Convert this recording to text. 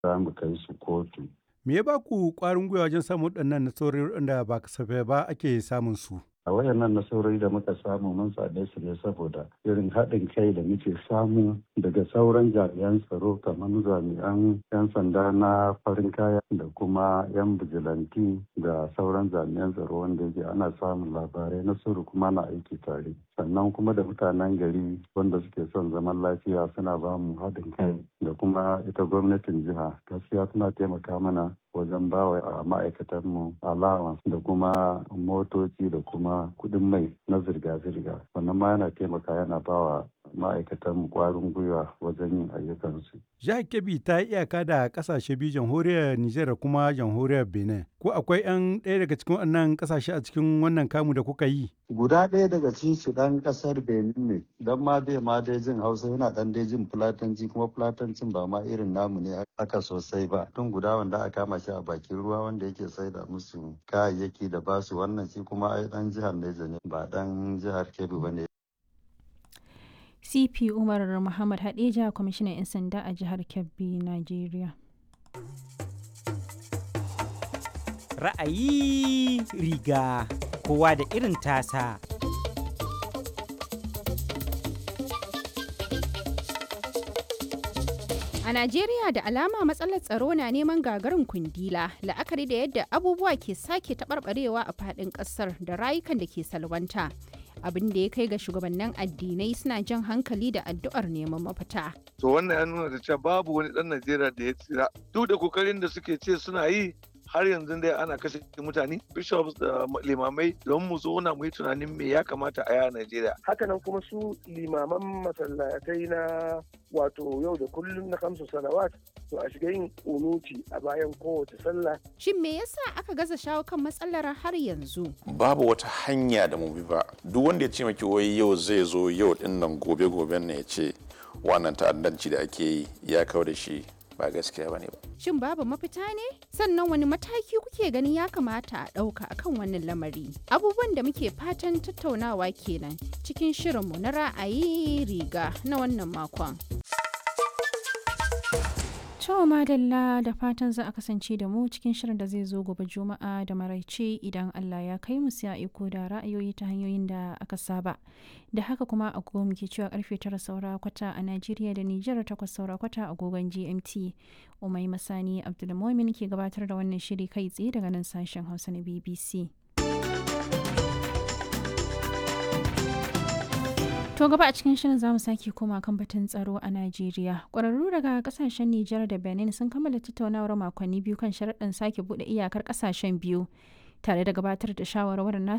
za mu kai su kotu. Me ya ba ku ƙwarin gwiwa wajen samun waɗannan nasarori da ba kasafai ba ake samun su? a wayannan nasarori da muka samu mun same su ne saboda irin haɗin kai da muke samu daga sauran jami'an tsaro kamar jami'an 'yan sanda na farin kaya da kuma 'yan bijilanti da sauran jami'an tsaro wanda yake ana samun labarai na sirri kuma na aiki tare sannan kuma da mutanen gari wanda suke son zaman lafiya suna ba mu haɗin kai da kuma ita gwamnatin jiha gaskiya tana taimaka mana wajen bawa a ma'aikatanmu allowance da kuma motoci da kuma kuɗin mai na zirga-zirga wannan ma yana taimaka yana bawa ma'aikatanmu ƙwarin gwiwa wajen yin ayyukansu. Jihar Kebbi ta yi iyaka da ƙasashe biyu jamhuriyar Nijar da kuma jamhuriyar Benin. Ko akwai 'yan ɗaya daga cikin wannan ƙasashe a cikin wannan kamu da kuka yi? Guda ɗaya daga cikin su ɗan ƙasar Benin ne, don ma bai ma dai jin Hausa yana ɗan dai jin Fulatanci kuma Fulatancin ba ma irin namu ne aka sosai ba. Tun guda wanda aka kama shi a bakin ruwa wanda yake saida musu kayayyaki da basu wannan shi kuma ai ɗan jihar Neja ne ba ɗan jihar Kebbi ba ne. cp umar muhammad hadeja kwamishinan 'yan sanda a jihar kebbi nigeria ra'ayi riga kowa da irin tasa A Najeriya da alama matsalar tsaro na neman gagarin kundila la'akari da yadda abubuwa ke sake taɓarɓarewa a faɗin ƙasar da rayukan da ke salwanta. abin da ya kai ga shugabannin addinai suna jan hankali da addu'ar neman mafita. To wannan ya nuna da cewa babu wani ɗan Najeriya da ya tsira. Duk da kokarin da suke ce suna yi har yanzu dai ana kashe mutane bishops da limamai don mu zauna mu yi tunanin me ya kamata a yi a Najeriya. Hakanan kuma su limaman masallatai na wato yau da kullum na kamsu salawat to a shiga yin kunuti a bayan kowace sallah. Shin me yasa aka gaza shawo kan matsalar har yanzu? Babu wata hanya da mu bi ba. Duk wanda ya ce maki wai yau zai zo yau din nan gobe goben ne ya ce wannan ta'addanci da ake yi ya kawo da shi ba gaskiya bane ba. Shin babu mafita ne? Sannan wani mataki kuke ganin ya kamata a ɗauka akan wannan lamari? Abubuwan da muke fatan tattaunawa kenan cikin shirinmu na ra'ayi riga na wannan makon. To madalla da fatan za a kasance da mu cikin shirin da zai zo gobe juma'a da maraice idan Allah ya kai mu sai iko da ra'ayoyi ta hanyoyin da aka saba. Da haka kuma agogo muke cewa karfe tara saura kwata a Najeriya da Nijar takwas saura kwata agogon GMT. Umai Masani Abdulmumin ke gabatar da wannan shiri kai tsaye daga nan sashen Hausa na BBC. To gaba a cikin shirin zamu sake koma kan batun tsaro a Najeriya. Ƙwararru daga kasashen Nijar da Benin sun kammala tattaunawar makonni biyu kan sharaɗin sake buɗe iyakar ƙasashen biyu tare da gabatar da shawarwarin nasu